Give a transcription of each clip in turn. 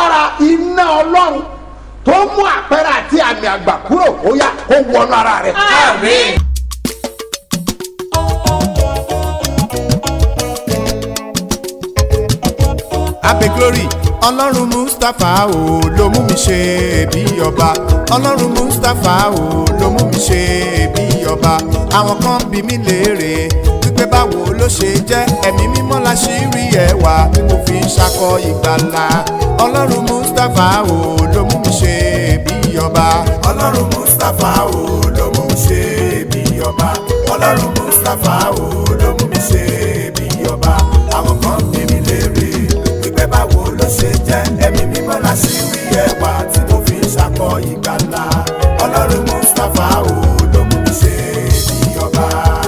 agbára iná ọlọ́run tó mú àpẹẹrẹ àti àmì àgbà kúrò ó yá kó wọnú ara rẹ. Àmín. abe glory ọlọ́run mustapha o ló mú mi ṣe bí ọba ọlọ́run mustapha o ló mú mi ṣe bí ọba àwọn kan bí mi léèrè wípé báwo ló ṣe jẹ́ ẹ̀mí mímọ́ la ṣì rí ẹwà tí mo fi ń ṣakọ ìgbàlà ọlọ́run mustapha o ló mú mi ṣe bí ọba ọlọ́run mustapha o ló mú mi ṣe bí ọba ọlọ́run mustapha o ló mú mi ṣe bí ọba àwọn kan bí mi léèrè wípé báwo ló ṣe jẹ́ ẹ̀mí mímọ́ la ṣì rí ẹwà tí mo fi ń ṣakọ ìgbàlà ọlọ́run mustapha o ló mú mi ṣe bí ọba.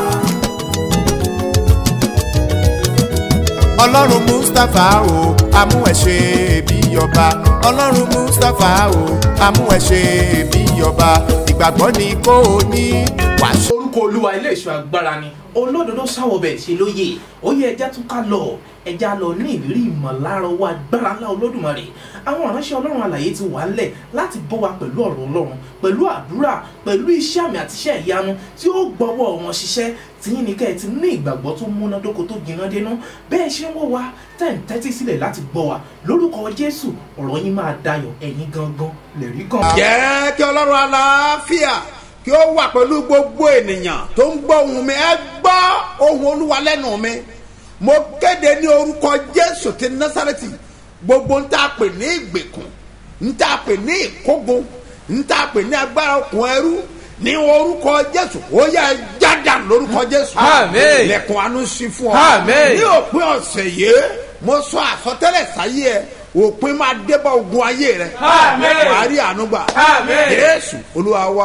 ọlọ́run mustapha o amú ẹ ṣe bí ọba ọlọ́run mustapha o amú ẹ ṣe bí ọba ìgbàgbọ́ ni kò ní wàá orúkọ olúwa ilé ìṣọ́ agbára ni olódodo sáwọbẹ̀ ṣe lóye ó yẹ ẹja tún ká lọ ẹja lọ ní ìrírí ìmọ̀lára owó agbára ńlá olódùmarè àwọn ìránṣẹ́ ọlọ́run àlàyé ti wà ńlẹ̀ láti bọ́ wa pẹ̀lú ọ̀rọ̀ ọlọ́run pẹ̀lú àdúrà pẹ̀lú iṣẹ́ àmì àti iṣẹ́ ìyanu tí ó gbọ́wọ́ wọn ṣiṣẹ́ tìyín ní kẹ́ ẹ ti ní ìgbàgbọ́ tó múnádóko tó jiná dénú bẹ́ẹ̀ ṣe ń wò wá tẹ̀ ń tẹ́tí sílẹ̀ láti gbọ́ wa lórúkọ jésù ọ̀rọ̀ yín máa dayọ̀ ẹ̀yin gangan lẹ̀rí kan. jẹ́ kí ọlọ́run aláfíà kí ó wà pẹ̀lú gbogbo ènìyàn tó ń gbọ́ ohùn mi ẹ gbọ́ ohùn olúwa lẹ́nu mi mo kéde ní orúkọ jésù ti násàrẹ́tì gbogbo ń tà pè ní ìgbèkùn ń tà pè ní ìkógun ń tà pè ní agbára okùn ẹrú ní orúkọ jésù ó yẹ jáda lórúkọ jésù Àmín. lẹ̀kùn àánú sí fún ọ Àmín. ní òpin ọ̀sẹ̀ yìí mo sọ àsọtẹ́lẹ̀ sáyé ẹ òpin máa débọ̀ ogun ayé rẹ Àmín. wàá rí àánú gbà Àmín. jésù olúwa wa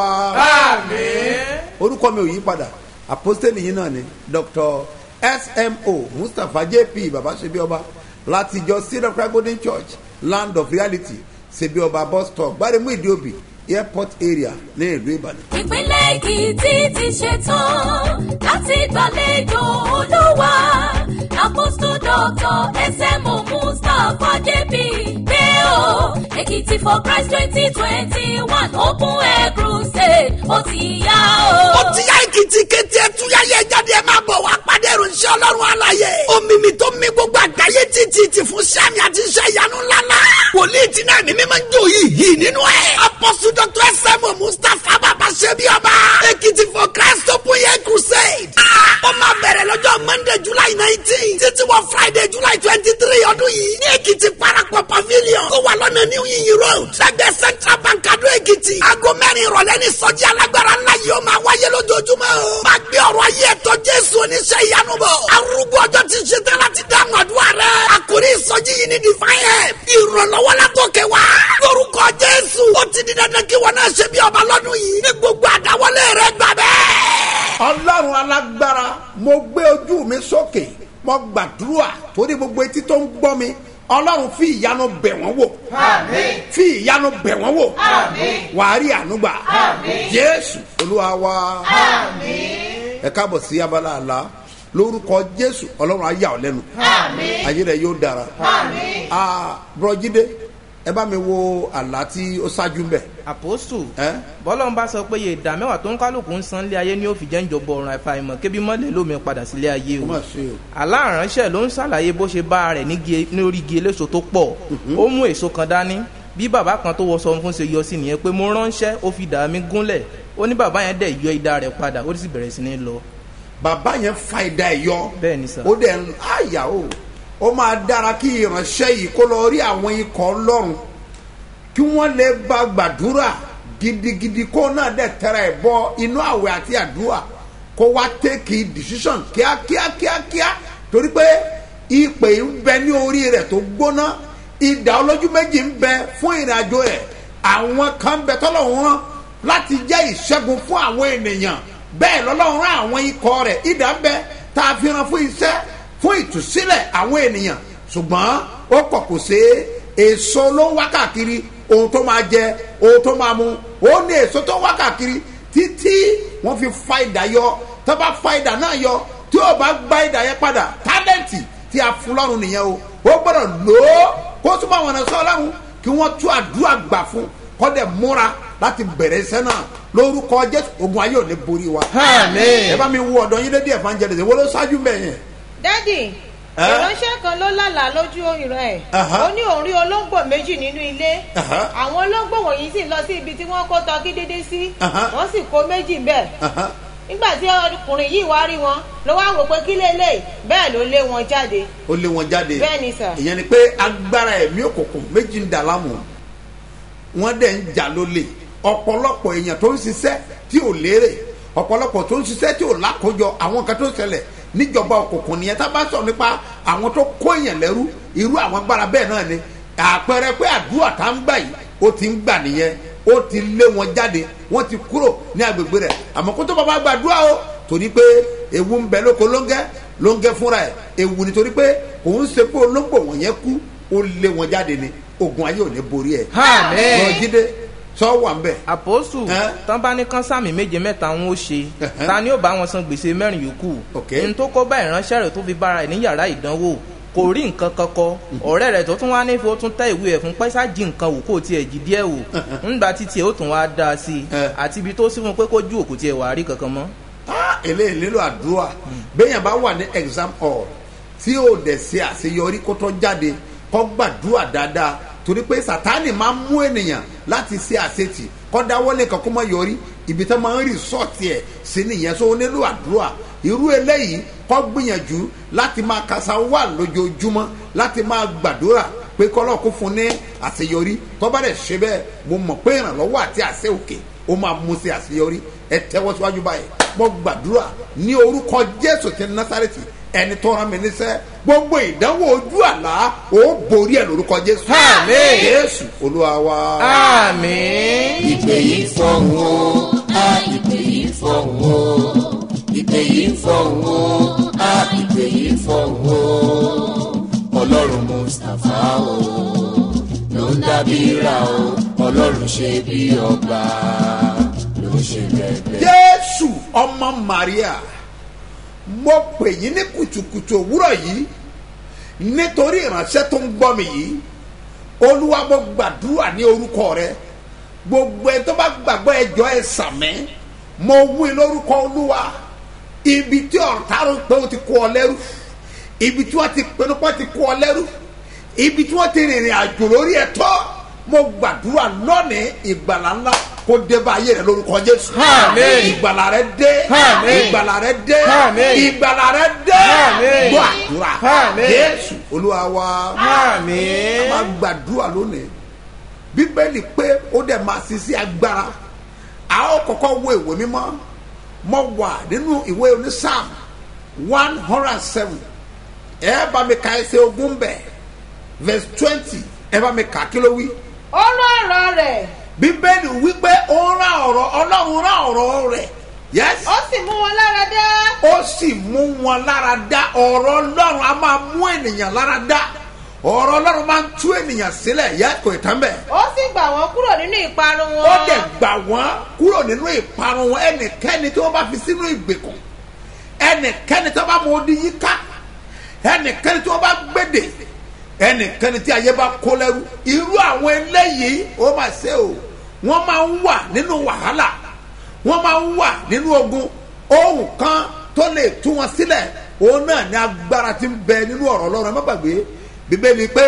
àmín. orúkọ mi ò yí padà apostoli yìí náà ni dr smo mustapha jp baba sebi ọba láti ìjọ syrup christ golden church land of reality sebi ọba bus stop gbaremu ìdíòbí airport area ní ìlú ìbàdàn. ìpínlẹ̀ èkìtì ti ṣetán láti gbàlejò olúwa àpòsù dọ́tọ̀ smo mustapha jp pé o èkìtì for christ twenty twenty one open air crusade ó ti yá o. ó ti yá èkìtì kété ẹtúyá yẹ jáde ẹ máa bọ̀ wá pàdé ìròyìn ọlọ́run àlàyé omimi tó mi gbogbo àgbáyé títí ti fún sami àti iṣẹ́ ìyanu ńláńlá wòlíì tí náà mímí máa ń jó yìí yìí nínú ẹ̀ apọ́sù dr sm mustapha bàbá ṣebí ọba èkìtì for christ open air crusade Ah, ó máa bẹ̀rẹ̀ lọ́jọ́ monday july nineteen títí wọ friday july twenty three ọdún yìí ní èkìtì parapọ̀ pavilion tó wà lọ́nà new yin road lẹ́gbẹ̀ẹ́ central bank adó èkìtì aago mẹ́rin ìrọ̀lẹ́ ní sọ́jí alágbára ńlá yìí ó máa wáyé lójoojúmọ́ o máa gbé ọ̀rọ̀ ayé ẹ̀tọ́ jésù oníṣẹ́ ìyanu bọ̀ arúgbó ọjọ́ ti ṣe tán láti dáhùn àdúrà rẹ̀ àkórí ìsọjí yìí ní divine help ìrànlọ́wọ́ látòkè wá lórúkọ jésù ó ti di dandan kí wọn náà ṣe bí ọba lọ́dún yìí ní gbogbo àdáwọlé rẹ̀ gbà bẹ́ẹ̀. ọlọ́run alágbára mo gbé ojú mi sókè mo gbàdúrà torí gbogbo etí tó ń gbọ́ mi ọlọ́run fi ìyanu bẹ̀ wọ́n wò fi ìyanu bẹ̀ wọ́n wò wàá rí ànúgbà jésù olúwa wa ẹ káàbọ̀ sí abala àlá lórúkọ jésù ọlọ́run á yà ọ́ lẹ́nu ayé rẹ yóò dára Ah, bùrọ̀jídé ẹ bá mi wo àlá tí ó ṣáájú ń bẹ̀ àpòsù ẹ́ bọ́lọ́n bá sọ pé iye ìdá mẹ́wàá tó ń kálukú ń san lé ayé ní òfin jẹ́ ń jọ̀bọ̀ ọ̀ràn àfàìmọ̀ kébí mọ́lẹ̀ lómi padà sílé ayé ó o mà ṣe o aláránṣẹ́ ló ń ṣàlàyé bó ṣe bá rẹ̀ nígi- ní orí igi eléso tó pọ̀ ó mú èso kan dání bí bàbá kan tó wọṣọ fún ṣe yọ sí nìyẹn pé mo ránṣẹ́ ó fi dà mí gúnlẹ̀ ó ní bàbá yẹn dẹ̀ yọ idà rẹ̀ padà ó sì bẹ̀rẹ̀ sí ní lọ bàbá yẹn fa ìdá ẹ̀ yọ bẹ́ẹ̀ ni sà ó dẹ̀ ń àyà o ó máa dára kí ìránṣẹ́ yìí kó lọ rí àwọn ikọ̀ ọlọ́run kí wọ́n lè bá gbàdúrà gidigidi kó náà dẹ̀ tẹ̀ra ẹ̀ bọ inú àwẹ̀ àti àdúrà kó wá tẹ́kì decision kíákíá kíákíá torí pé ìpè ń bẹ ní orí rẹ̀ tó gbóná ìdá olójú méjì ń bẹ fún ìrìnàjò rẹ̀ àwọn kan ń bẹ tọ́lọ́run rán láti jẹ́ ìṣẹ́gun fún àwọn ènìyàn bẹ́ẹ̀ lọ́lọ́run rán àwọn ikọ̀ rẹ̀ ìdá ń bẹ tá a fi ran fún iṣẹ́ fún ìtúsílẹ̀ àwọn ènìyàn ṣùgbọ́n ó kọ̀ kò ṣe é èso ló ń wá káàkiri ohun tó máa jẹ ohun tó máa mu ó ní èso tó ń wá káàkiri títí wọ́n fi fa ìdá yọ tó bá fa ìdá náà yọ tí ó bá gba ìdá yẹn padà tálẹ́ǹtì tí a fún lọ́rùn nìyẹn o ó gbọ́dọ̀ lò ó kó túbọ̀ wọn sọ ọlọ́run kí kí wọ́n tú àdúrà gbà fún kọ́dẹ̀ múra láti bẹ̀rẹ̀ iṣẹ́ náà lórúkọ jésù ogun ayé ò ní borí wa. Àmín. ẹ bá mi wo ọ̀dọ́ yín lédè evangelist wo ló ṣáájú bẹ́ẹ̀ yẹn. dádì Ẹ́? ìránṣẹ́ kan ló lálàá lójú ìran ẹ̀ Aha. ó ní òun rí olóńgbò méjì nínú ilé Aha. àwọn olóńgbò wọ̀nyí sì lọ sí ibi tí wọ́n kó tọ́kí dídí sí Aha. wọ́n sì kó méjì bẹ́ẹ̀ Aha. nígbà tí ọkùnrin yìí wá rí wọn ló wá wò pé kí lélẹ̀ bẹ́ẹ̀ ló lé wọn jáde ó lé wọn jáde Bẹ́ẹ̀ ni sà. ìyẹn ni pé agbára ẹ̀mí òkùnkùn méjì ń dà láàmú wọ́n dẹ̀ ń jà lólè ọ̀pọ̀lọpọ̀ èèyàn tó ń ṣiṣẹ́ tí ò lérè ọ̀pọ̀lọpọ̀ tó ń ṣiṣẹ́ tí ò lákòójọ àwọn kan tó ń ṣẹlẹ̀ níjọba òkùnkùn nìyẹn tá a bá sọ nípa àwọn tó kó èèyàn lẹ́rú irú àwọn agbára bẹ́ẹ̀ náà ni àpẹẹrẹ pé àdúrà tá ń gbà yìí ó ti ń gbà nìyẹn ó ti lé wọn jáde wọ́n ti kúrò ní agbègbè rẹ̀ àmọ́ kó tó bá bá gbàdúrà o torí pé ewu ń bẹ lóko lóńgẹ́ lóńgẹ́ fúnra ẹ̀ ewu nítorí pé òun ṣe pé olóńgbò wọ̀nyẹn kú ó lé wọn jáde ni ogun ayé ò ní borí ẹ̀. Àmín. lọ jíde sọ wà ń bẹ̀. àpòsù Ẹ́? tán bá ní kán sàmì méje mẹ́ta ń ó ṣe Ẹ̀hẹ́. ta ni ó bá wọn san gbèsè mẹ́rin yòókù Ok. n tó kó bá ìránṣẹ́ rẹ̀ tó fi bára ẹ̀ ní yàrá ìdánwò kò rí nǹkan kan kọ ọ̀rẹ́ rẹ̀ tó tún wá nífẹ̀ẹ́ ó tún tẹ́ ìwé ẹ̀ fún pẹ́sà jí nǹkan wò kó tiẹ̀ jí díẹ̀ wò ńgbà títí ẹ̀ ó tún wá dá a sí i Ẹ́. àti ibi tó sí fún pé kó ju òkú tiẹ̀ wà á rí kankan mọ́. Ah, eléyìí nílò àdúrà béèyàn bá wà ní exam hall tí ò dẹ̀ ṣe àṣeyọrí kó tó jáde kó gbàdúrà dáadáa torí pé sátani máa ń mú ènìyàn láti ṣe àṣetì kó dáwọ́lé kan kó má yọrí ibi tó máa ń rí sọ́ọ̀tì ẹ̀ sí nìyẹn so ó nílò àdúrà irú eléyìí kó gbìyànjú láti máa kasa wà lójoojúmọ́ láti máa gbàdúrà pé kọ́lọ́ kó fún ní àṣeyọrí tó bá dẹ̀ ṣe bẹ́ẹ̀ mo mọ̀ pé ìrànlọ́wọ́ àti àṣẹ òkè ó máa mú sí àṣeyọrí ẹ tẹ́wọ́ síwájú báyìí mo gbàdúrà ní orúkọ jésù ti násàrẹ́tì ẹni tó rán mi níṣẹ́ gbogbo ìdánwò ojú àlá ó borí ẹ̀ lórúkọ jésù Àmín. jésù olúwa wa. àmín. ìpè yìí fọ̀hún o a ìpè yìí fọ̀hún o ìpè yìí fọ̀hún o a ìpè yìí fọ̀hún o ọlọ́run mustapha o ló ń dábìíra o ọlọ́run ṣe bí ọba ló ń ṣe bẹ́ẹ̀ jésù ọmọ maria mo pè yín ní kùtùkùtù òwúrọ̀ yìí nítorí ìránṣẹ́ tó ń gbọ́ mi yìí olúwa mo gbàdúrà ní orúkọ rẹ gbogbo ẹ tó bá gbàgbọ́ ẹjọ́ ẹ sàmẹ́ mo wí lórúkọ olúwa ibi tí ọ̀tá rò pé ó ti kó ọ lẹ́rú ibi tí wọ́n ti pinnu pé ó ti kó ọ lẹ́rú ibi tí wọ́n ti rìnrìn àjò lórí ẹ̀tọ́ mo gbàdúrà lónìí ìgbàlá ńlá kó dé bá ayé rẹ lórúkọ jésù Àmín. ìgbàlá rẹ dé Àmín. ìgbàlá rẹ dé Àmín. ìgbàlá rẹ dé Àmín. gbọ́ àdúrà Àmín. jésù olúwa wa àmín. máa gbàdúrà lónìí bíbélì pé ó dẹ̀ máa ṣiṣẹ́ agbára a ó kọ́kọ́ wo ìwé mímọ́ mo wà nínú ìwé onísàm one hundred and seven ẹ bá mi ka ẹsẹ̀ ogún bẹ̀ verse twenty ẹ bá mi kà kí ló wí ó rán ọ̀rọ̀ rẹ̀ bíbélì wípé ó rán ọ̀rọ̀ ọlọ́run rán ọ̀rọ̀ rẹ̀ yes ó sì mú wọn lára dá ó sì mú wọn lára dá ọ̀rọ̀ ọlọ́run a máa mú ènìyàn lára dá ọ̀rọ̀ ọlọ́run máa ń tú ènìyàn sílẹ̀ yẹ kò tán bẹ́ẹ̀ ó sì gbà wọ́n kúrò nínú ìparun wọn ó dẹ̀ gbà wọ́n kúrò nínú ìparun wọn ẹnikẹ́ni tí wọ́n bá fi sínú ìgbèkùn ẹnikẹ́ni tí wọ́n bá mọ odi yíká ẹnikẹ́ni tí wọ́n bá gbèdè ẹnikẹ́ni tí ayé bá kó lẹ́rú irú àwọn eléyìí ó máa ṣe o wọ́n máa ń wà nínú wàhálà wọ́n máa ń wà nínú ogun ohun kan tó lè tú wọn sílẹ̀ òun náà ní agbára tí ń bẹ nínú ọ̀rọ̀ ọlọ́run ẹ má gbàgbé bíbélì pé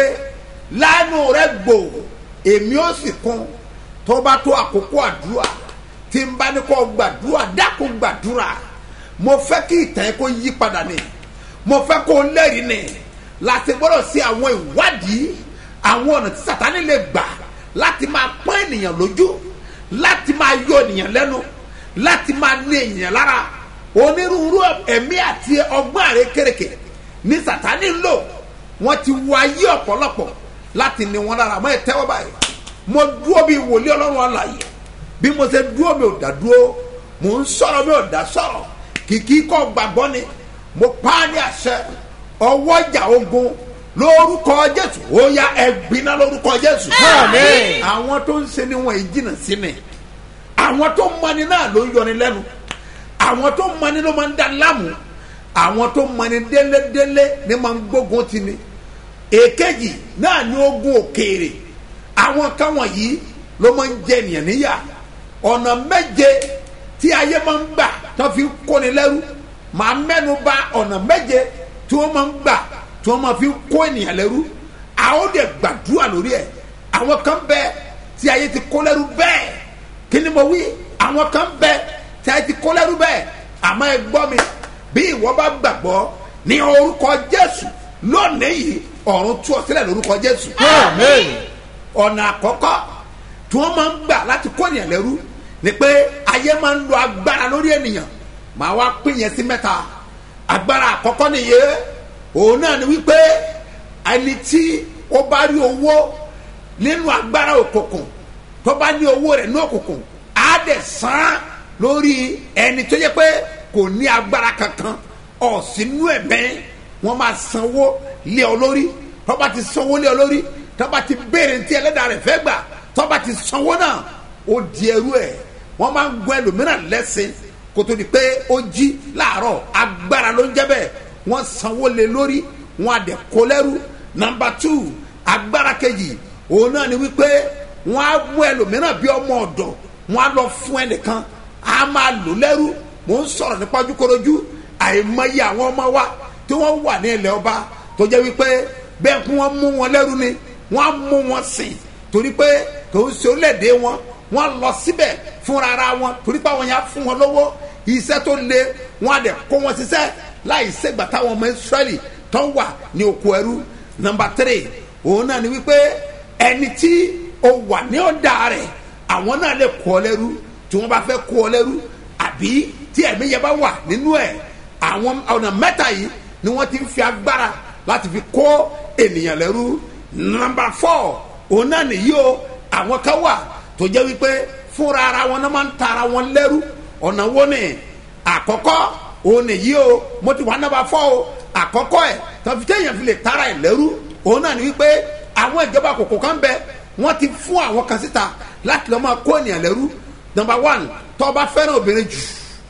lánàá rẹ gbò èmi ó sì kún tó bá tó àkókò àdúrà tí n bá ní kó gbàdúrà dákun gbàdúrà mo fẹ́ kí ìtàn yẹn kó yí padà ni mo fẹ́ kó lẹ́rìí ni láti gbọ́dọ̀ sí àwọn ìwádìí àwọn ọ̀nà tí sàtánì lè gbà láti máa pọ́n ènìyàn lójú láti máa yọ ènìyàn lẹ́nu láti máa ní ènìyàn lára onírúurú ẹ̀mí àti ọgbọ́n àrékèrèkè ní sàtánì ń lò wọ́n ti wọ ayé ọ̀pọ̀lọpọ̀ láti ní wọn lára mọ́ ẹ tẹ́wọ́ báyìí mo dúró bíi wòlíì ọlọ́run àlàyé bí mo ṣe dúró mi ò dá dúró mo ń sọ̀rọ̀ mi ò dá sọ̀rọ̀ kìkì kọ́ gbàgbọ́ ni mo pa á ní àṣẹ ọwọ́ ìjà ogun lórúkọ jésù ó yá ẹgbinna lórúkọ jésù. Àmín. àwọn tó ń ṣe ni wọn yìí jìnnà sí mi àwọn tó mọni náà ló ń yọni lẹ́nu àwọn tó mọni ló máa ń da láàmú àwọn tó mọni délédélé ni máa ń gbógun ti ni èkejì náà ní ogun òkèèrè àwọn kan wọ̀nyí ló máa ń jẹ ènìyàn níyà ọ̀nà méje tí ayé máa ń gbà tó fi ń kóni lẹ́rú màá mẹ́nu bà ọ̀nà méje tí wọ́n máa ń gbà tí wọ́n máa fi ń kó ènìyàn lẹ́rú a ó dẹ̀ gbàdúrà lórí ẹ̀ àwọn kan bẹ tí ayé ti kó lẹ́rú bẹ́ẹ̀ kí ni mo wí àwọn kan bẹ tí ayé ti kó lẹ́rú bẹ́ẹ̀ àmọ́ ẹ gbọ́ mi bí ìwọ bá gbàgbọ́ ní orúkọ jésù lónìí yìí ọ̀run tú ọ sílẹ̀ lórúkọ jésù ọ̀nà àkọ́kọ́ tí wọ́n máa ń gbà láti kó ènìyàn lẹ́rú ni pé ayé máa ń lo agbára lórí ènìyàn màá wá pín yẹn sí mẹ́ta agbára àkọ́kọ́ nìyẹn òun náà ni wípé ẹni tí ó bá rí owó nínú agbára òkùnkùn tó bá ní owó rẹ̀ ní òkùnkùn á dẹ̀ san lórí ẹni tó yẹ pé kò ní agbára kankan ọ̀sìnú ẹ̀mẹ́ wọ́n máa sanwó lé ọ lórí tó bá ti sanwó lé ọ lórí tó bá ti béèrè ní ti ẹlẹ́dàá rẹ̀ fẹ́ gbà tó bá ti sanwó náà ó di ẹrú ẹ̀ wọ́n máa ń gun ẹlòmíràn lẹ́sìn kó tó di pé ó jí láàárọ̀ agbára ló ń jẹ́ bẹ́ẹ̀ wọ́n sanwó lé lórí wọ́n á dẹ̀ kó lẹ́rú nàmbà tù agbára kejì òun náà ni wípé wọ́n á mú ẹlòmíràn bí ọmọ ọ̀dọ̀ wọ́n á lọ fún ẹnìkan á máa lò lẹ́rú mò ń sọ̀rọ̀ nípa ojúkorojú àìmọye àwọn ọmọ wa tí wọ́n wà ní ilẹ̀ ọba tó jẹ́ wípé bẹ́ẹ̀ kí wọ́n mú wọn lẹ́rú ni wọ́n á mú wọn sìn torí pé kò ń ṣe orílẹ̀-èdè wọn wọ́n lọ síbẹ̀ fúnra ara wọn torí pé àwọn yẹn á fún wọn lọ́wọ́ iṣẹ́ tó le wọ́n á dẹ̀ kó wọn ṣiṣẹ́ láì ṣègbà táwọn ọmọ Ísírẹ́lì tó wà ní oko ẹrú nọ́mbà tírì òun náà ni wípé ẹni tí ó wà ní ọ̀dà rẹ̀ àwọn náà lè kó ọ lẹ́rú tí wọ́n bá fẹ́ kó ọ lẹ́rú àbí tí ẹ̀mí yẹn bá wà nínú ẹ̀ àwọn ọ̀nà mẹ́ta yìí ni wọ́n ti ń fi agbára láti fi kó ènìyàn lẹ́rú nọ́mbà fọ́ òun náà nìyí o àwọn kan wà tó jẹ́ wípé fúnra ara wọn náà máa ń ta ara wọn lẹ́rú ọ̀nà wo ni àkọ́kọ́ òun nìyí o mo ti wà nọ́mbà fọ́ o àkọ́kọ́ ẹ̀ tàbí téèyàn fi lè tara ẹ̀ lẹ́rú òun náà ni wípé àwọn ìjọba kòkó kan bẹ wọ́n ti fún àwọn kan síta láti lọ́ọ́ máa kó ènìyàn lẹ́rú nọ́mbà one tó bá fẹ́ràn obìnrin jù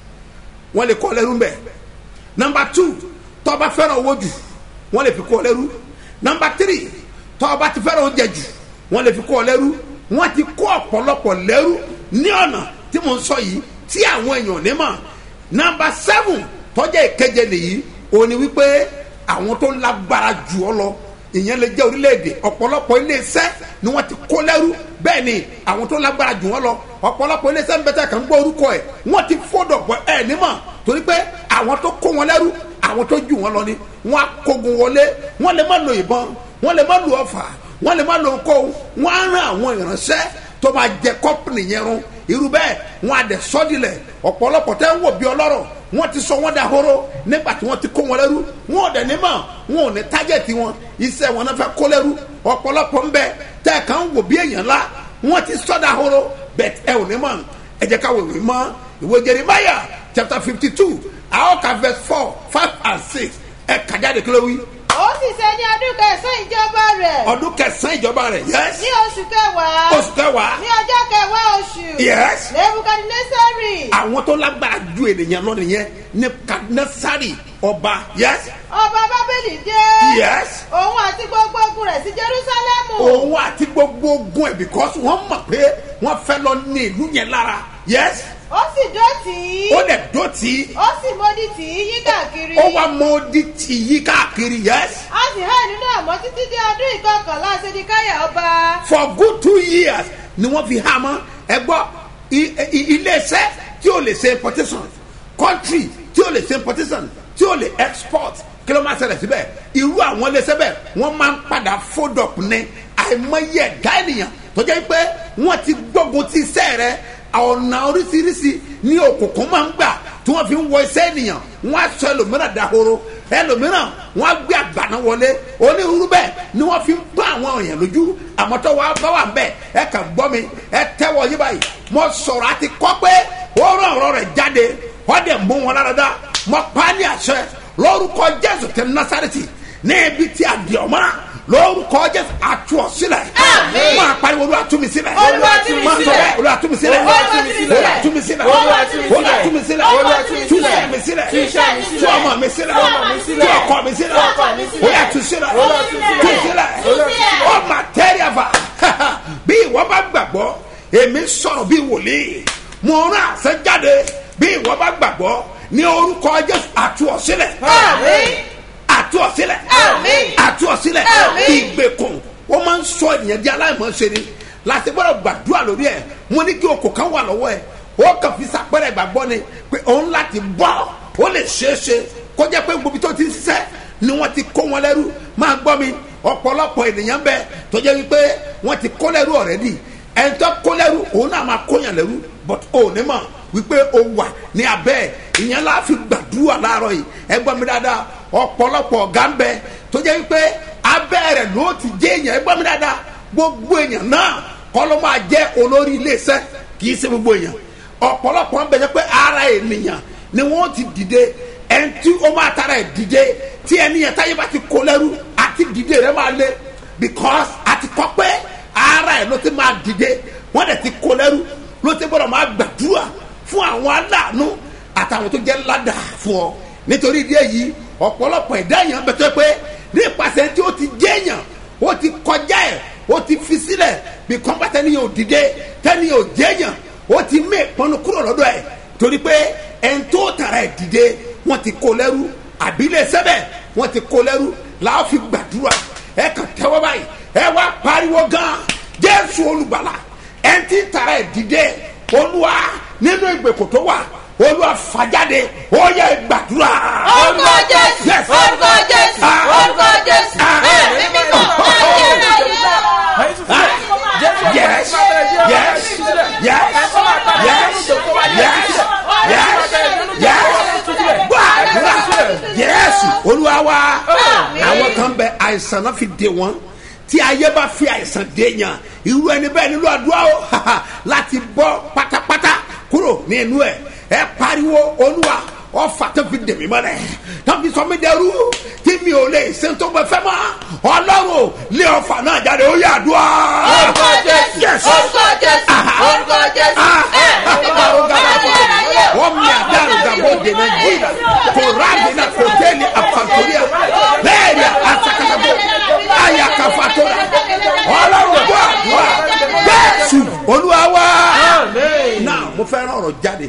wọ́n lè kọ́ lẹ́rú mbẹ́ nọ́mbà two tó bá fẹ́ràn owó jù wọ́n lè fi kọ́ lẹ́rú nọ́mbà three tó bá ti fẹ́ràn oúnjẹ jù wọ́n lè fi kọ́ lẹ́rú wọ́n ti kó ọ̀pọ̀lọpọ̀ lẹ́rú ní ọ̀nà tí mo ń sọ yìí tí àwọn èèyàn ní mọ̀ nọ́mbà seven tọ́jà ìkeje nìyí òní wípé àwọn tó lágbára jù ọ lọ ìyẹn lè jẹ́ orílẹ̀-èdè ọ̀pọ̀lọpọ̀ iléeṣẹ́ ni wọ́n ti kó lẹ́rú bẹ́ẹ̀ ni àwọn tó lágbára jù wọ́n lọ ọ̀pọ̀lọpọ̀ iléeṣẹ́ ń bẹ́tẹ̀ kàn ń gbọ́ orúkọ ẹ̀ wọ́n ti fọ́dọ̀ pọ̀ ẹ̀ nímọ̀ torí pé àwọn tó kó wọn lẹ́rú àwọn tó jù wọn lọ ni wọ́n á kógun wọlé wọ́n lè má lo ìbọn wọ́n lè má lo ọfà wọ́n lè má lo nǹkó wọ́n á rán àwọn ìránṣẹ́ tó máa jẹ kọ́pìnì yẹn run irú bẹ́ẹ̀ wọ́n á dẹ̀ sọ́dilẹ̀ ọ̀pọ̀lọpọ̀ tẹ́ ń wò bí ọlọ́rọ̀ wọ́n ti sọ wọ́n dahoro nígbà tí wọ́n ti kó wọn lẹ́rú wọn ò dẹ̀ ní mọ̀ wọn ò ní tájẹ̀tì wọn iṣẹ́ wọn náà fẹ́ kó lẹ́rú ọ̀pọ̀lọpọ̀ ń bẹ tẹ́ ẹ̀ kàn ń wò bí èèyàn ńlá wọ́n ti sọ dahoro bẹ́ẹ̀ ẹ ò ní mọ̀ ẹ jẹ́ ká wèwè mọ́ ìwé Jeremiah chapter fifty two àwọn ka verse four five and six ẹ kàjáde kí ló wí. ó sì ṣe ní ọdún kẹsàn-án ìjọba rẹ̀ ọdún kẹsàn-án ìjọba rẹ̀ yes ní oṣù kẹwàá oṣù kẹwàá ní ọjọ́ kẹwàá oṣù yes nebukadnesari àwọn tó lágbára ju ènìyàn lọ nìyẹn nebukadnesari ọba yes ọba bábélì dé yes òun àti gbogbo ogun rẹ̀ sí jerusalemu òun àti gbogbo ogun ẹ̀ because wọ́n mọ̀ pé wọ́n fẹ́ lọ ní ìlú yẹn lára yes ó sì dọ̀tí ó lè dọ̀tí ó sì mọ́dí tì í yí káàkiri ó wá mọ́ọ́dí tì yí káàkiri yes a sì hàn nínú àmọ́ títí dé ọdún ìkọkànlá sedikaya ọba for good two years ni wọ́n fi há mọ́ ẹ gbọ́ i- i- iléeṣẹ́ tí ó lè ṣe importation country tí ó lè ṣe importation tí ó lè export kí ló máa ṣẹlẹ̀ síbẹ̀ irú àwọn iléeṣẹ́ bẹ́ẹ̀ wọ́n máa ń padà fold up ní àìmọye ẹ̀dá ènìyàn tó jẹ́ pé wọ́n ti gbógun ti iṣẹ́ rẹ̀ ọ̀nà oríṣiríṣi ní òkùnkùn máa ń gbà tí wọ́n fi ń wọ iṣẹ́ ènìyàn wọ́n á sọ ẹlòmíràn dahoro ẹlòmíràn wọ́n á gbé àgbàna wọlé onírúurú bẹ́ẹ̀ ni wọ́n fi ń bá àwọn èèyàn lójú àmọ́ tó wàá bá wà ń bẹ̀ ẹ kàn gbọ́ mi ẹ tẹ́wọ́ yí báyìí mo sọ̀rọ̀ àti kọ́ pé ó rán ọ̀rọ̀ rẹ̀ jáde wọ́n dẹ̀ mú wọn lára dá mo pa á ní àṣẹ lórúkọ jésù tẹ násàrẹ́tì ní ibi tí a di ọmọ lórúkọ jésù àtú ọ sílẹ̀ máa pariwo olúwa tú mi sílẹ̀ Olúwa tú mi Máa sọ sílẹ̀. bẹ́ẹ̀, olúwa tú mi sílẹ̀ Olúwa tú mi sílẹ̀. olúwa tú mi sílẹ̀ Olúwa tú mi sílẹ̀. olúwa tú mi sílẹ̀ Olúwa tú mi tú sílẹ̀. iṣẹ́ mi sílẹ̀ Tú iṣẹ́ mi sílẹ̀. tú ọmọ mi sílẹ̀ Tú ọmọ mi sílẹ̀. tú ọkọ mi sílẹ̀ Tú ọkọ mi sílẹ̀. olúwa tú sílẹ̀ Olúwa tú sílẹ̀. tú sílẹ̀ Tú sílẹ̀. ó mà tẹ́rì àfà èmi sọ̀rọ̀ bí wòlíì mo rán àṣẹ jáde bí ìwọ bá gbàgbọ́ ní orúkọ jésù àtú ọ sílẹ̀ àtú ọ sílẹ̀ àtú ọ sílẹ̀ ìgbèkùn ó máa ń sọ ènìyàn di aláìmọ̀ọ́sẹ̀ ni láti gbọ́dọ̀ gbàdúrà lórí ẹ̀ mo ní kí okò kan wà lọ́wọ́ ẹ̀ ó kàn fi sàpẹ́rẹ́ ìgbàgbọ́ ni pé òun láti bọ́ ó lè ṣeé ṣe kó jẹ́ pé gbogbo tó ti ń ṣiṣẹ́ ni wọ́n ti kó wọn lẹ́rú máa gbọ́ mi ọ̀pọ̀lọpọ̀ ènìyàn bẹ tó jẹ́ wípé wọ́n ti kó lẹ́rú ọ̀rẹ́dì ẹni tó kó lẹ́rú òun náà máa kóyàn lẹ́rú but ò ní mọ̀ wípé o wà ní abẹ́ ẹ̀ ìyẹn la fi gbàdúrà láàárọ̀ yìí ẹ gbọ́ mi dáadáa ọ̀pọ̀lọpọ̀ ọ̀gá ń bẹ tó jẹ́ wípé abẹ́ rẹ̀ ló ti jẹ́ èèyàn ẹ gbọ́ mi dáadáa gbogbo èèyàn náà kọ́ ló máa jẹ́ olórí iléeṣẹ́ kì í ṣe gbogbo èèyàn ọ̀pọ̀lọpọ̀ ń bẹ jẹ́ pé ara ènìyàn ni wọ́n ti dìde ẹni tí ó máa tara ẹ̀ dìde tí ẹni yẹn táyé bá ti kó lẹ́rú àti dìde rẹ̀ máa lé because àti kọ́ pé ara ẹ̀ ló ti máa dìde wọ́n dẹ̀ ti kó lẹ́rú ló ti gbọ́dọ̀ máa gbàdúrà fún àwọn aláàánú àtàwọn tó jẹ́ ládàá fún ọ nítorí ìdí èyí ọ̀pọ̀lọpọ̀ ẹ̀dá èèyàn bẹ̀tẹ̀ pé nípasẹ̀ tí ó ti jẹ́ èèyàn ó ti kọjá ẹ̀ ó ti fi sílẹ̀ bí kọ́ńpá tẹ́ni yóò dìde tẹ́ni yóò jẹ́ èèyàn ó ti mé ìpọnú kúrò lọ́dọ̀ ẹ̀ torí pé ẹni tó tara ẹ̀ dìde wọ́n ti kó lẹ́rú àbílẹ̀ sẹ́bẹ̀ wọ́n ti kó lẹ́rú làá fi gbàdúrà ẹ kàn tẹ́wọ́ báyìí ẹ wá pariwo gan jésù olùgbàlà ẹni tí tara ẹ̀ dìde olúwa nínú ìgbèkùn tó wà olúwa fàjáde ó yẹ gbàdúrà. orúkọ jésù Yes. orúkọ jésù Ah. orúkọ jésù Ah. ẹ̀mí mímọ́ ayérayé. yes yes yes yes yes yes yes gbàdúrà yes olúwa wa àwọn kan bẹ àìsàn náà fi dé wọn tí ayé bá fi àìsàn dé yàn irú ẹni bẹ́ẹ̀ nílò àdúrà o láti bọ́ pátápátá kúrò ní inú ẹ̀ ẹ pariwo olúwa ọfà tó fi dèmí mọ́lẹ̀ tó fi sọ mí dẹrú tí mi ò lè ṣe tó gbẹ fẹ́ mọ́ ọlọ́run lé ọfà náà jáde ó yà àdúrà. orúkọ jésù Yes. orúkọ jésù orúkọ jésù ẹ̀mí mímọ́ ayérayé. wọ́n mi àdáàrú gàbó dènà jíìdá kò ráàdì náà kò tẹ́lẹ̀ àfàtúnyà lẹ́ẹ̀rì àtàkàtàbọ̀ àyàkàfàtúrà ọlọ́run tó àdúrà jésù olúwa wá. náà mo fẹ́ rán ọ̀rọ̀ jáde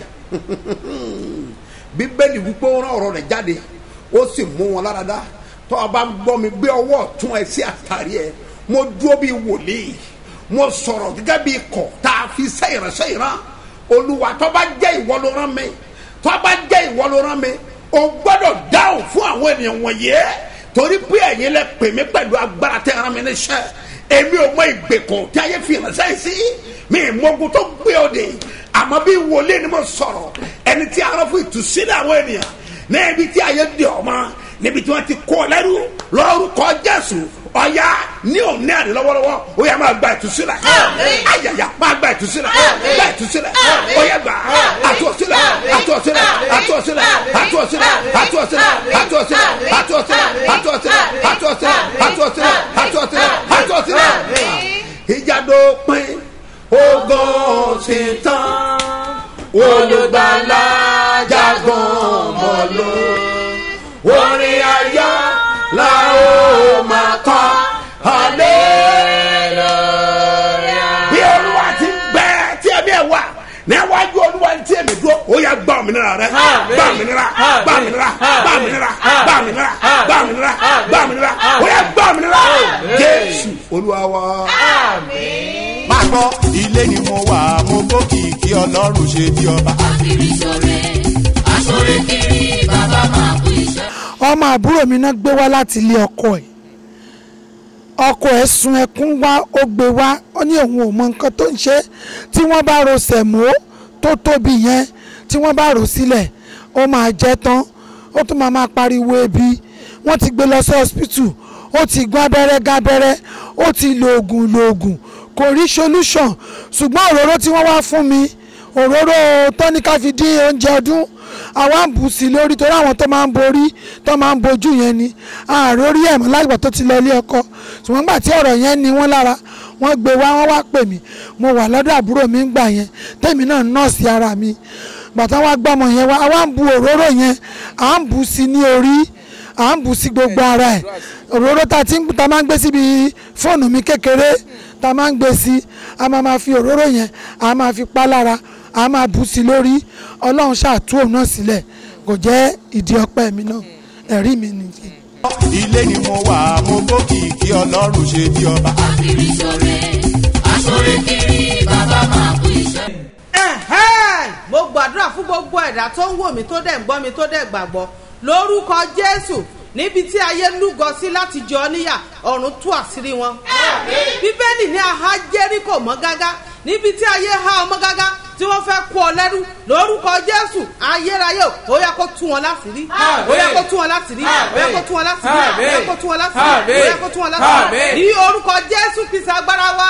bíbélì wípé ó rán ọ̀rọ̀ rẹ̀ jáde ó sì mú wọn lára dá tó o bá ń gbọ́ mi gbé ọwọ́ ọ̀tún ẹ sí àtàrí ẹ mo dúró bíi wòlíì mo sọ̀rọ̀ gẹ́gẹ́ bíi kọ̀ tá a fi sẹ́ ìránṣẹ́ ìran olúwa tó bá jẹ́ ìwọ ló rán mi tó bá jẹ́ ìwọ ló rán mi o gbọ́dọ̀ dáhùn fún àwọn ènìyàn wọ̀nyí torí pé ẹ̀yin lẹ pè mí pẹ̀lú agbára tẹ́ ẹran mi níṣẹ́ èmi ò mọ ìgbèkùn tí ayé fi ìránṣẹ́ yìí sí mi ìmọ̀gùn tó gbé òde àmọ́ bí wòlíì ni mo sọ̀rọ̀ ẹni tí a rán fún ìtúsílẹ̀ àwọn ènìyàn ní ibi tí ayé di ọmọ níbi tí wọ́n ti kó lẹ́rú lórúkọ jésù ọ̀ya ní òní àná lọ́wọ́lọ́wọ́ ó yà máa gba ìtúsílẹ̀ ayàyà máa gba ìtúsílẹ̀ gba ìtúsílẹ̀ ó yà gbà àtúọ̀sílẹ̀ àtúọ̀sílẹ̀ àtúọ̀sílẹ̀ àtúọ̀sílẹ̀ àtúọ̀sílẹ̀ àtúọ̀sílẹ̀ àtúọ̀sílẹ̀ àtúọ̀sílẹ̀ àtúọ̀sílẹ̀ àtúọ̀sílẹ̀ àtúọ̀sílẹ̀ àtúọ̀sílẹ̀ ìjàdó pín ogun sí tán olùgbàlà jagun mọ́lò orin ayọ̀ la ó máa kọ́ hallelujah. bí olúwa ti bẹ tí ẹ̀mí ẹ̀ wà níwájú olúwa tí ẹ̀mí dúró ó yà gbà òmìnira rẹ gbà òmìnira gbà òmìnira gbà òmìnira gbà òmìnira gbà òmìnira gbà òmìnira ó yà gbà òmìnira jésù olúwa wa. máa gbọ́ ilé ni mo wà mo gbókìkí ọlọ́run ṣe bí ọba. kiri sore asore kiri baba máa kú iṣẹ́. ọmọ àbúrò mi náà gbé wá láti ilé ọkọ ẹ̀ ọkọ ẹ̀ sun ẹkún wá ó gbé wá ó ní òun ò mọ nǹkan tó ń ṣe tí wọ́n bá ro sẹ̀mó tó tóbi yẹn tí wọ́n bá rò sílẹ̀ ó máa jẹ́ tán ó tún máa máa pariwo ebi wọ́n ti gbé lọ sí hospital ó ti gbọ́ abẹ́rẹ́ gábẹ́rẹ́ ó ti lo oògùn lo oògùn kò rí solution ṣùgbọ́n òróró tí wọ́n wá fún mi òróró tọ́níkà fi dín oúnjẹ ọdún àwa ń bù sí i lórí torí àwọn tó máa ń borí tó máa ń bojú yẹn ni ààrẹ orí ẹ̀mọ́ lágbà tó ti lọ ilé ọkọ ṣùgbọ́n gbà tí ọ̀rọ̀ yẹn ni wọ́n lára wọ́n gbé wá wọ́n wá pè mí mo wà lọ́dọ̀ àbúrò mi ń gbà yẹn tèmi náà nọ́ọ̀sì ara mi bàtà wá gbọ́mọ yẹn wá àwa ń bu òróró yẹn à ń bù sí i ní orí à ń bù sí gbogbo ara ẹ̀ òróró tá a ti ń ta máa ń gbé síbi fóònù mi kékeré tá a máa ń gbé sí a máa ma fi òróró yẹn a máa fi pa lára a máa bù sí lórí ọlọ́run ṣàtú òun náà sílẹ̀ kò jẹ́ ìdí ọpẹ́ mi náà ẹ̀rí mi nìyí. ilé ni mo wà mo gbókìkí ọlọ́run ṣe bí ọba. kiri sore asore kiri bàbá máa kú iṣẹ́. Ẹ̀hẹ́n! mo gbàdúrà fún gbogbo ẹ̀dá tó ń wò mí tó dẹ̀ ń gbọ́ mi tó dẹ̀ gbàgbọ́ lórúkọ jésù níbi tí ayé lúgọ sí láti jọ ọ́ níyà ọ̀run tú àṣírí wọn. bíbélì ní aha jẹ́ríkò mọ́ gágá níbi tí ayé há ọmọ gágá tí wọ́n fẹ́ kó ọ lẹ́rú lórúkọ jésù ayérayé ó yẹ kó tú wọn láṣìírí ó yẹ kó tú wọn láṣìírí ó yẹ kó tú wọn láṣìírí ó yẹ kó tú wọn láṣìírí ó yẹ kó tú wọn láṣìírí ní orúkọ jésù kìsà agbára wa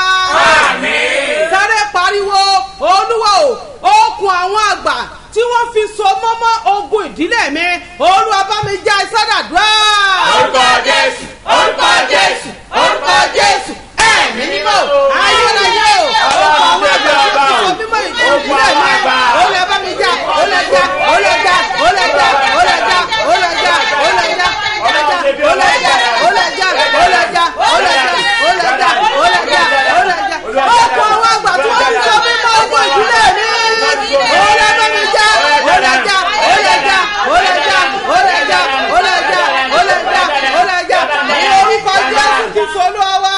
sáré pariwo olúwa o okùn àwọn àgbà tí wọ́n fi so mọ́mọ́ ogun ìdílé mi olúwa bá mi já ìsádàdúrà. orúkọ jésù orúkọ jésù orúkọ jésù ẹ̀mí mímọ́ ayérayé o okùn àwọn àgbà tí wọ́n fi so mímọ́ ìdílé mi olúwa bá mi já olùjà olùjà olùjà olùjà olùjà olùjà olùjà olùjà olùjà olùjà olùjà olùjà olùjà olùjà okùn àwọn àgbà tí wọ́n fi so mímọ́ ogun ìdílé mi olúwa bá mi já olùjà olùjà olùjà olùjà olùjà olùjà olùjà ní orúkọ jésù ti solú ọwọ́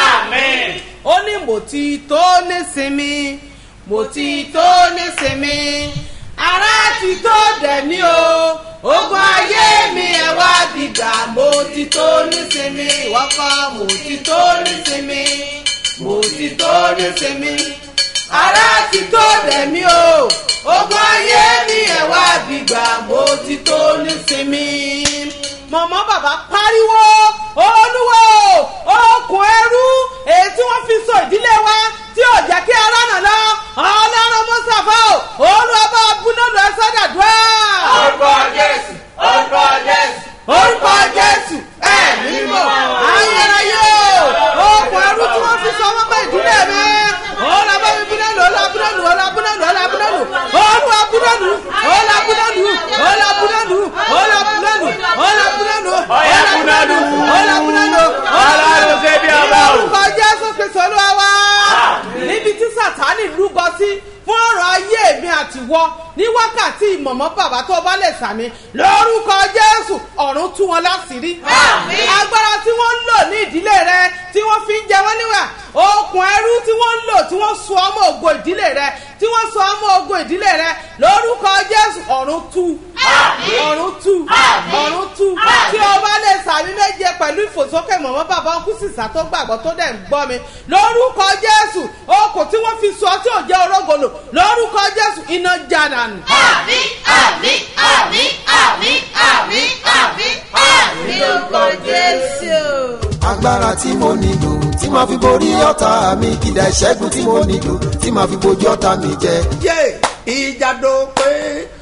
ó ní mo ti tó nísinmi mo ti tó nísinmi ara ti tó dẹ̀mí o ogun ayé mi ẹ̀ wá dìgbà mo ti tó nísinmi ìwọ́kọ́ mo ti tó nísinmi mo ti tó nísinmi ara ti tó dẹ̀mí o ogun ayé mi ẹ̀ wá dìgbà mo ti tó nísinmi mọ̀mọ́ bàbá pariwo olúwo okùn ẹrú èyí tí wọ́n fi so ìdílé wa tí ò jẹ́ kí ara nà lọ ọlọ́run mọ́sàfà o olúwa bá búnọ́dù ẹ sọ́dàdúrà. orúkọ jésù orúkọ jésù orúkọ jésù ẹ̀mí mímọ́ ayérayé o okùn ẹrú tí wọ́n fi so ọmọ bá ìdílé mi olúwa bá mi búnọ́dù olúwa búnọ́dù olúwa búnọ́dù olúwa búnọ́dù olúwa búnọ́dù olúwa búnọ́dù olúwa búnọ́dù olúwa búnọ́dù olúwa búnọ́dù Ọ̀yá búnọ́dù. olúwa búnọ́dù Ọlọ́run ṣe bí ọba o. orúkọ jésù kristu olúwa wá níbi tí sátánì lúgọ sí fún ọ̀rọ̀ ayé mi àti wọ ní wákàtí ìmọ̀mọ́ bàbá tó bá lè sàmì lórúkọ jésù ọ̀run tú wọn láṣìírí agbára tí wọ́n ń lò ní ìdílé rẹ tí wọ́n fi ń jẹ wọ́n níwà okùn ẹrú tí wọ́n ń lò tí wọ́n so ọmọ ògo ìdílé rẹ tí wọ́n so ọmọ ògo ìdílé rẹ lórúkọ jésù ọ̀run tú ọ̀run tú ọ̀run tú tí o bá lè sàmì méje pẹ̀lú ìfòsókè mọ̀mọ́ bàbá ọkú sísá tó gbàgbọ́ tó dẹ̀ ń gbọ́ mi lórúkọ jésù okùn tí wọ́n fi so ọtí òjẹ́ orógolo lórúkọ jésù iná já dànù. àmì àmì àmì àmì àmì àmì àmì orúkọ jésù. agbára tí mo nílò tí màá fi borí ọ̀tá mi kìdá ìṣẹ́gun tí mo nílò tí màá fi bojú ọ̀tá mi jẹ. yé ìjàdó pé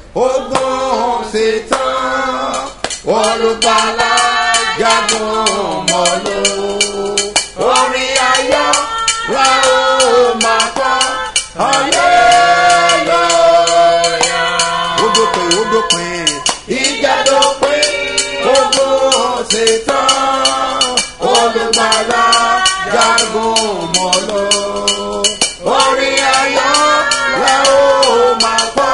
ogun ṣetán olùgbàlà jagun mọ́lò orin ayọ̀ la ó máa kọ́ hallelujah. ó dópin ó dópin ìjàdó pé ogun ṣetán olùgbàlà jagun mọ́lò orin ayọ̀ la ó máa kọ́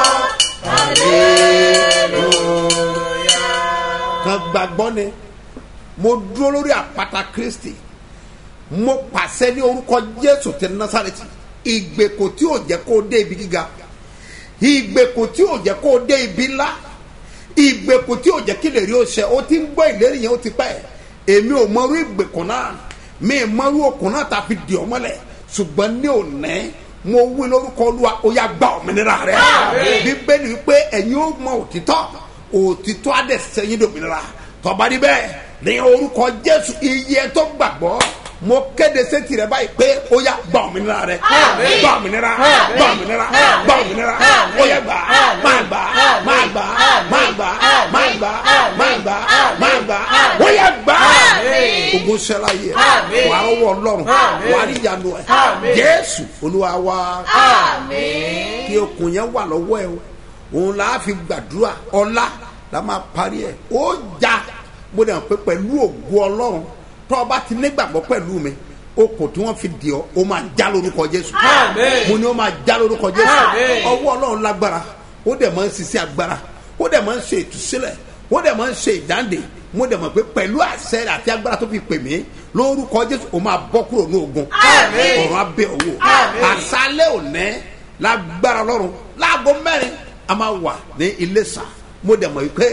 kan gbàgbọ́ ni mo dúró lórí àpáta kristi mo pàṣẹ ní orúkọ jésù ti nasareti ìgbèkò tí ò jẹ́ kó o dé ibi gíga ìgbèkò tí ò jẹ́ kó o dé ibi ńlá ìgbèkò tí ò jẹ́ kí lè rí o ṣe o ti ń gbọ́ ìlérí yẹn o ti pẹ́ èmi ò mọrú ìgbèkò náà mi ì mọrú okùn náà tá a fi dì ọ́ mọ́lẹ̀ ṣùgbọ́n ní òní mo wí lórúkọ olúwa ó yá gba òmìnira rẹ bíbélì wípé ẹ̀yin ó mọ òtítọ́ òtítọ́ á dẹ̀ sẹ́yìn dòmìnira tọ́ba rí bẹ́ẹ̀ ní orúkọ jésù iye tó gbàgbọ́ mo kéde sétí rẹ báyìí pé ó yá gba òmìnira rẹ gba òmìnira gba òmìnira gba òmìnira ó yá gbà máa gbà máa gbà máa gbà máa gbà máa gbà máa gbà ó yá gbà ogun sẹ́la yẹ wàá rọwọ́ ọlọ́run wàá rí ìyanu ẹ̀ jésù olúwa wa kí okùn yẹn wà lọ́wọ́ ẹ o òun là á fi gbàdúrà ọlá la máa parí ẹ̀ ó já mo dẹ̀ pé pẹ̀lú ògo ọlọ́run tó o bá ti nígbàgbọ́ pẹ̀lú mi okùn tí wọ́n fi dì ọ́ ó máa já lórúkọ jésù Àmín. mo ní ó máa já lórúkọ jésù Àmín. ọwọ́ ọlọ́run lágbára ó dẹ̀ máa ń ṣiṣẹ́ agbára ó dẹ̀ máa ń ṣe ìtúsílẹ̀ ó dẹ̀ máa ń ṣe ìdáǹdè mo dẹ̀ mọ̀ pé pẹ̀lú àṣẹ rẹ̀ àti agbára tó fi pè mí lórúkọ jésù ó máa bọ́ kúrò ní ogun Àmín. ọ̀run abẹ́ owó Àmín. àṣálẹ́ òní lágbára ọlọ́run láago mẹ́rin a máa wà ní iléṣà mo dẹ̀ mọ̀ pé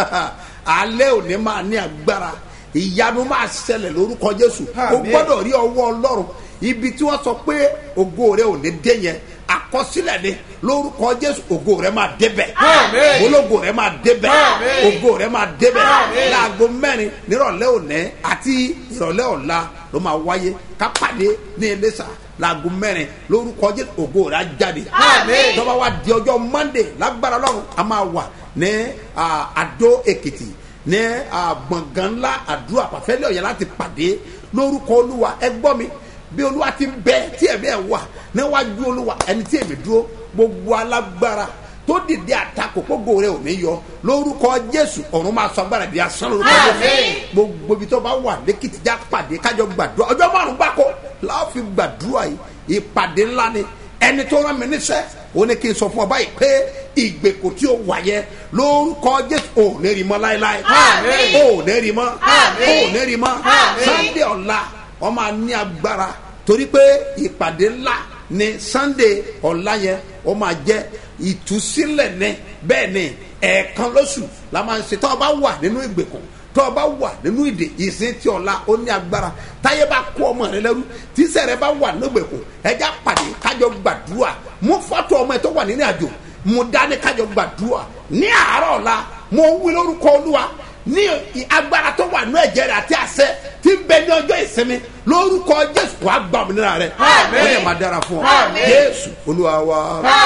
alẹ́ òní máa ní agbára ìyanu máa ṣẹlẹ̀ lórúkọ jésù o Àmín. gbọ́dọ̀ rí ọwọ́ ọlọ́run ibi tí wọ́n sọ pé ògo rẹ ò ní dé yẹn àkọsílẹ̀ ni lórúkọ jésù ògo rẹ máa débẹ̀ Àmín. ológo rẹ máa débẹ̀ Àmín. ògo rẹ máa débẹ̀ Àmín. láago mẹ́rin nírọ̀lẹ́ òní àti ìrọ̀lẹ́ ọ̀la ló máa wáyé ká pàdé ní iléṣà láago mẹ́rin lórúkọ jésù ògo rẹ á jáde Àmín. tọ́ba wa di ọjọ́ monday lágbára lọ́run a máa wà ní ah, adó èkìtì ní ah, gbọ̀ngàn ńlá àdúrà pàfẹ́lẹ́ ọ̀yà láti pàdé lórúkọ olúwa ẹ gbọ́ mi bí olúwa ti ń bẹ tí ẹ̀mí ẹ̀ wà níwájú olúwa ẹni tí èmi dúró gbogbo alágbára tó dìde àtakò gbogbo rẹ ò ní yọ lórúkọ jésù ọ̀run máa sọ agbára di asán lórúkọ jésù Àmín. gbogbo ibi tó bá wà lẹ́kìtì já pàdé kájọ gbàdúrà ọjọ́ márùn gbáko láwọn fi gbàdúrà yìí ìpàdé ńlá ni ẹni tó rán mi níṣẹ́ ó ní kí n sọ fún ọ báyìí pé ìgbèkùn tí ó wà yẹ lórúkọ jésù ò ní rí mọ́ láéláé Àmín. ò ní rí mọ́ Àmín. ò ní rí mọ́ Àmín. sunday ọ̀la wọ́n máa ní agbára torí pé ìpàdé ńlá ni sunday ọ̀la yẹn ó máa jẹ́ ìtúsílẹ̀ ní bẹ́ẹ̀ ni ẹ̀ẹ̀kan lóṣù la máa ń ṣe tó o bá wà nínú ìgbèkùn tó o bá wà nínú ìdè ìsìn tí ọ̀la ó ní agbára táyé bá kó ọmọ rẹ lẹ́rú tíṣẹ́ rẹ bá wà nínú ìgbèkùn ẹja pàdé kájọ gbàdúrà mú fọ́tò ọmọ ẹ tó wà nínú àjò mú dání kájọ gbàdúrà ní àárọ̀ ọ̀la mo ń wí lórúkọ olúwa ní agbára tó wà nínú ẹ̀jẹ̀ rẹ àti àṣẹ tí ń bẹ ní ọjọ́ ìsinmi lórúkọ jésù wàá gbà òmìnira rẹ Àmín. ó lè máa dára fún ọ Àmín. jésù olúwa wa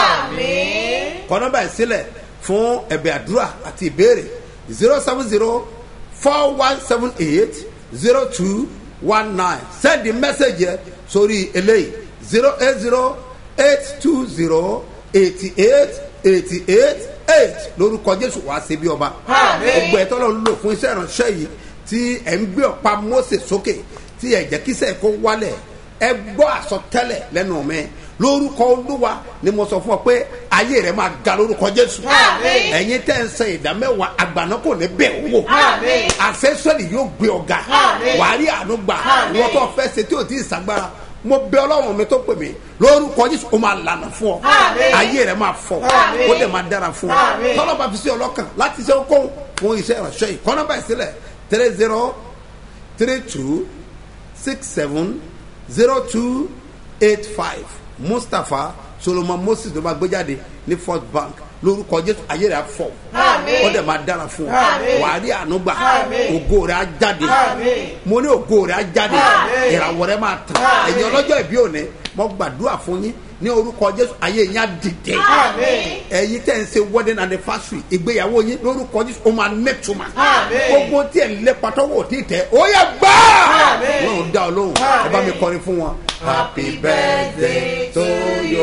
Àmín. kọ́nà báyìí sílẹ̀ fún ẹ̀bẹ̀ àdúrà àti ìbéèrè zero seven zero four one seven eight zero two one nine send the message yẹ sórí eléyìí zero eight zero eight two zero eighty eight eighty eight eight lórúkọ jésù wá sí bí ọba Àmín. gbogbo ẹ̀ tọ́lọ́ ń lò fún iṣẹ́ ìránṣẹ́ yìí tí ẹ̀ ń gbé ọ̀pá mose sókè tí ẹ̀ jẹ́ kíṣẹ́ kó wálẹ̀ ẹ gbọ́ àsọtẹ́lẹ̀ lẹ́nu mi lórúkọ olúwa ni mo sọ fún ọ pé ayé rẹ máa ga lórúkọ jésù Àmín. ẹ̀yin tẹ́ ń sẹ ìdá mẹ́wàá àgbàná kò ní bẹ̀ wò Àmín. àfẹ́sọ́lì yóò gbé ọ̀gá Àmín. wàá rí àánú gbà Àmín. wọ́n tó fẹ́ ṣe tí ò tí ì sàgbára mo bẹ ọlọ́run mi tó pè mí lórúkọ jésù ó máa lànà fún ọ Àmín. ayé rẹ máa fọ Àmín. ó dẹ̀ máa dára fún ọ Àmín. tọ́lọ́ bá fi sí ọlọ́kàn láti ṣe okòwò fún iṣẹ́ ìránṣẹ́ yìí kọ́nà báyìí sílẹ̀ three zero three two six seven zero two eight five mustapha solomon moses ló máa gbé jáde ní first bank lórúkọ jésù ayé rẹ á fọ Àmín. ó dẹ̀ máa dára fún ọ Àmín. wàá rí àánú gbà Àmín. ògo rẹ á jáde Àmín. mo ní ògo rẹ á jáde Àmín. ìràwọ̀ rẹ máa tàn Àmín. ẹ̀yin ọlọ́jọ́ ìbí òní mo gbàdúrà fún yín ní orúkọ jésù ayé yín á dìde Àmín. ẹ̀yin tẹ́ ń ṣe wedding anniversary ìgbéyàwó yín lórúkọ jésù ó máa nẹ́tùmá Àmín. gbogbo tí ẹ̀ ń lé patọ́wọ́ tí tẹ̀ ó yẹ gbá Àmín. lọ́run dá ọ lóhùn ẹ bá mi kọrin fún wọn. happy birthday to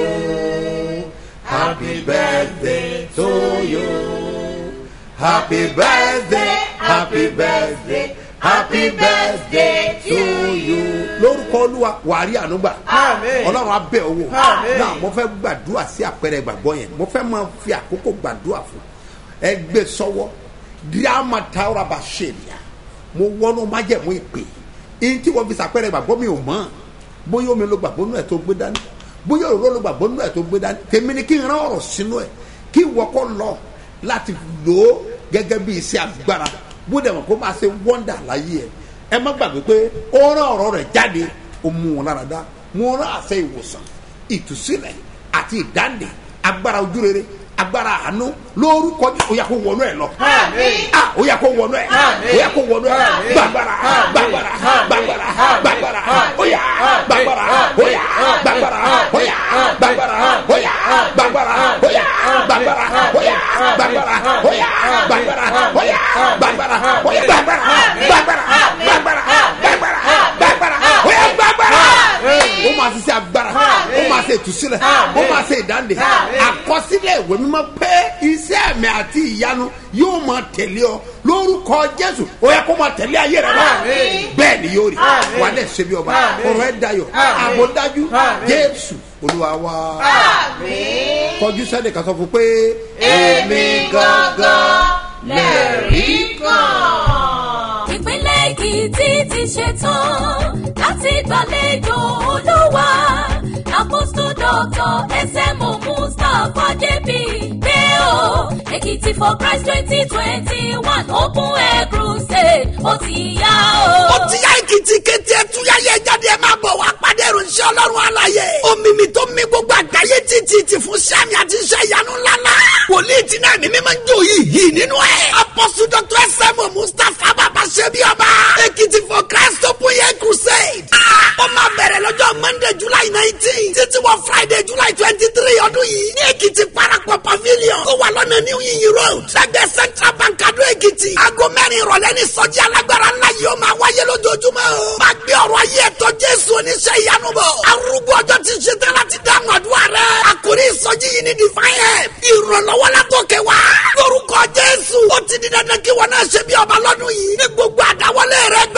you happy birthday to you happy birthday happy birthday happy birthday to you. lórúkọ olúwa wàá rí ànúgbà Àmín. ọlọ́run á bẹ̀ owó Àmín. náà mo fẹ́ gbàdúrà sí àpẹẹrẹ ìgbàgbọ́ yẹn mo fẹ́ máa fi àkókò gbàdúrà fún ẹ gbé sọ́wọ́ díàmà táwọn bá ṣe nìyà mo wọnú májẹ̀mú ìpè yín tí wọ́n fi sàpẹẹrẹ ìgbàgbọ́ mi ò mọ̀ bóyá omi ló gbàgbọ́ nù ẹ̀ tó gbé dání bóyá òróró ló gbàgbọ́ nù ẹ̀ tó gbé dání tèmi ni kí n rán ọ̀rọ̀ sínú ẹ̀ kí ìwọ kọ́ lọ láti lò ó gẹ́gẹ́ bí iṣẹ́ agbára bó dẹ̀ mọ̀ kó máa ṣe wọ́ndà láyé ẹ̀ ẹ má gbàgbé pé ó rán ọ̀rọ̀ rẹ̀ jáde ó mú wọn lára dá mo rán àṣẹ ìwòsàn ìtúsílẹ̀ àti ìdáǹdè agbára ojúrere agbára àánú lórúkọ Jésù ó yá kó wọnú ẹ lọ. Àmín. Ah, ó yá kó wọnú ẹ. Àmín. ó yá kó wọnú ẹ. Àmín. gbàgbára Àmín. gbàgbára Àmín. gbàgbára Àmín. gbàgbára Àmín. ó yá gbàgbára ó yá gbàgbára ó yá gbàgbára ó yá gbàgbára ó yá gbàgbára ó yá gbàgbára ó yá gbàgbára ó yá gbàgbára ó yá gbàgbára gbàgbára gbàgbára gbàgbára gbàgbára ó yá gbàgbára ó máa ṣiṣẹ́ agbára ó máa máa ṣe ìtúsílẹ̀ ó máa ṣe ìdáǹdè àkọsílẹ̀ ìwé mímọ́ pé iṣẹ́ àmì àti ìyanu yóò máa tẹ̀lé ọ lórúkọ jésù ó yẹ kó máa tẹ̀lé ayé rẹ náà bẹ́ẹ̀ ni yóò rí wà á dẹ̀ ṣe bí ọba ọ̀rọ̀ ẹ̀ dayọ̀ àbò dájú jésù olúwa wa kọjú sẹ́ni kan sọ fún pé èmi gangan lẹ́rìí kan ìpínlẹ̀ èkìtì ti ṣetán láti gbàlejò olúwa àpòsù dọ́tọ̀ ẹsẹ̀mù mustapha jp pé o èkìtì for christ twenty twenty one open air crusade ó ti yá o. ó ti yá èkìtì kété ẹtúyáyé jáde ẹ máa bọ̀ wá pàdé ìròyìn ọlọ́run àlàyé omimi tó mi gbogbo àgbáyé títí ti fún sẹ́mi àti iṣẹ́ ìyanu ńláńlá wòlíì tí náà mímí máa ń jó yìí yìí nínú ẹ̀ apọ́sù dr sm mustapha bàbá ṣẹ́bi ọba èkìtì for christ open air crusade ó máa bẹ̀rẹ̀ lọ́jọ́ monday july nineteen títí wọ friday july twenty three ọdún yìí ní èkìtì parapọ̀ pavilion tó wà lọ́nà new yiyi road lẹ́gbẹ̀ẹ́ central bank adó èkìtì aago mẹ́rin ìrọ̀lẹ́ ní sọ́jí alágbára ńlá yìí ó máa wáyé lójoojúmọ́ o máa gbé ọ̀rọ̀ ayé ẹ̀tọ́ jésù oníṣẹ́ ìyanu bọ̀ arúgbó ọjọ́ ti ṣe tán láti dáhùn àdúrà rẹ̀ àkórí ìsọjí yìí ní divine help ìrànlọ́wọ́ látòkè wá lórúkọ jésù ó ti di dandan kí wọn náà ṣe bí ọba lọ́dún yìí ní gbogbo àdáwọlé rẹ̀ gbẹ